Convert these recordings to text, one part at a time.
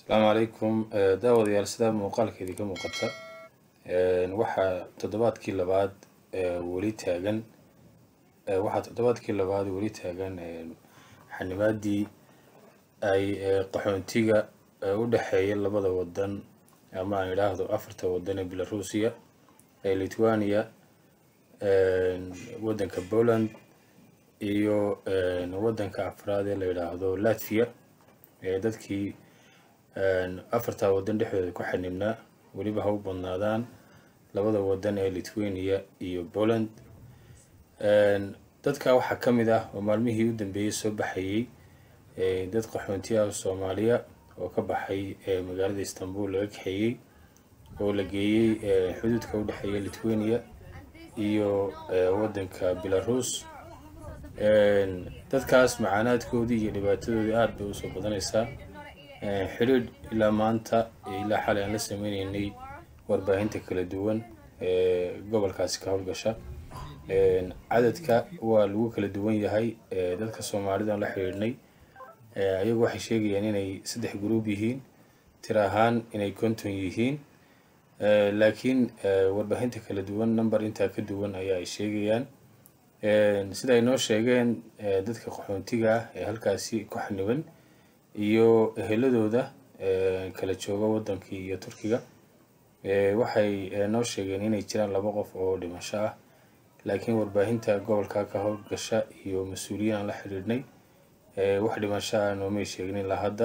asalaamu calaykum daawadayaal sidaa muuqaalkeedii ka muuqata waxaa toddobaadkii labaad weli taagan waxaa toddobaadkii labaad weli taagan xanibaadii ay qaxoontiga u dhexeeya labada wadan ama aan idhaahdo afarta wadan ee belarusia ee lithuania waddanka poland iyo waddanka afraad ee la yidhaahdo latvia ee dadkii afartaa waddan dhexdooda ku xanibnaa weliba ha u badnaadaan labada waddan ee lithuania iyo poland dadka waxaa ka mid ah oo maalmihii u dambeeyey soo baxayey dad qaxoontiyaha soomaaliya oo ka baxay magaalada istanbul laga kaxeeyey oo la geeyey xuduudka u dhexeeya lithuania iyo waddanka belarus dadkaas macaanaadkoodii iyo dhibaatadoodii aada bay usoo badanaysaa xidhiidh ilaa maanta ilaa xalay aan la sameyneynay warbaahinta kala duwan ee gobolkaasi ka howlgasha cadadka waa lagu kala duwan yahay dadka soomaalida aan la xidhiidhnay ayagu waxay sheegayaan inay saddex gruub yihiin tir ahaan inay konton yihiin laakiin warbaahinta kala duwan number intaa ka duwan ayaa ay sheegayaan sida ay noo sheegeen dadka qaxoontiga ah ee halkaasi ku xaniban iyo eheladooda kala jooga waddankii iyo turkiga waxay noo sheegeen inay jiraan laba qof oo dhimasho ah laakiin warbaahinta gobolka ka howlgasha iyo mas-uuliyiin aan la xidhiidhnay wax dhimasho ah noomay sheegin ilaa hadda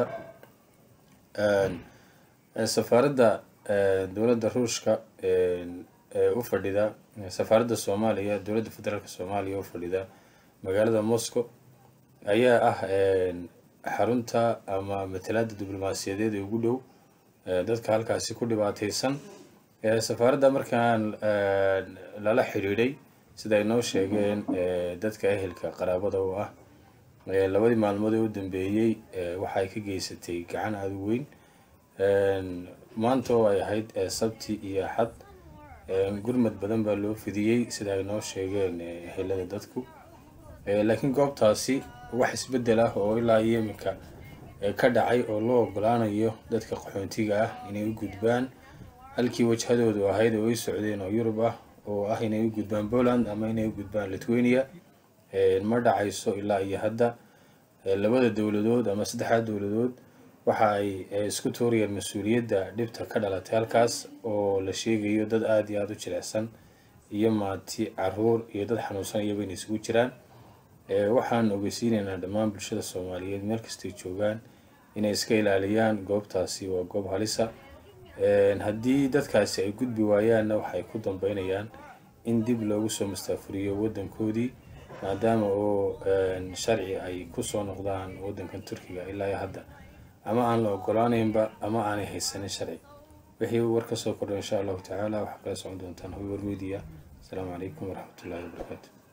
safaaradda dowladda ruushka u fadhida safaaradda soomaaliya dowladda federaalk soomaaliya u fadhida magaalada moscow ayaa ah xarunta ama matalaada diblomaasiyadeed ee ugu dhow dadka halkaasi ku dhibaateysan safaaradda markaan lala xidhiidhay sida ay noo sheegeen dadka ehelka qaraabada oo ah labadii maalmood ee u dambeeyey waxa ay ka geysatay gacan aada u weyn maanta oo ay ahayd sabti iyo axad gurmad badan baa loo fidiyey sida ay noo sheegeen ehelada dadku laakiin goobtaasi wax isbeddel ah oo ilaa iyo iminka ka dhacay oo loo ogolaanayo dadka qaxoontiga ah inay u gudbaan halkii wajhadoodu ahayd oo ay socdeen oo yurub ah oo ah inay u gudbaan poland ama inay u gudbaan lithuania ma dhacayso ilaa iyo hadda labada dowladood ama saddexdaa dowladood waxa ay isku tuurayaan mas-uuliyadda dhibta ka dhalatay halkaas oo la sheegayo dad aada iyo aada u jilecsan iyo maati caruur iyo dad xanuunsan iyaba inay isugu jiraan waxaan ogeysiinaynaa dhammaan bulshada soomaaliyeed meel kastay joogaan inay iska ilaaliyaan goobtaasi waa goob halisa haddii dadkaasi ay gudbi waayaanna waxay ku dambeynayaan in dib loogu soo mustaafuriyo waddankoodii maadaama oo sharci ay kusoo noqdaan waddankan turkiga ilaa iyo hadda ama aan la ogolaaneynba ama aanay haysanin sharci wixii war ka soo kordha insha allahu tacaala waxaa kala socon doontaan hoywer media asalaamu calaykum waraxmatullahi wabarakaatu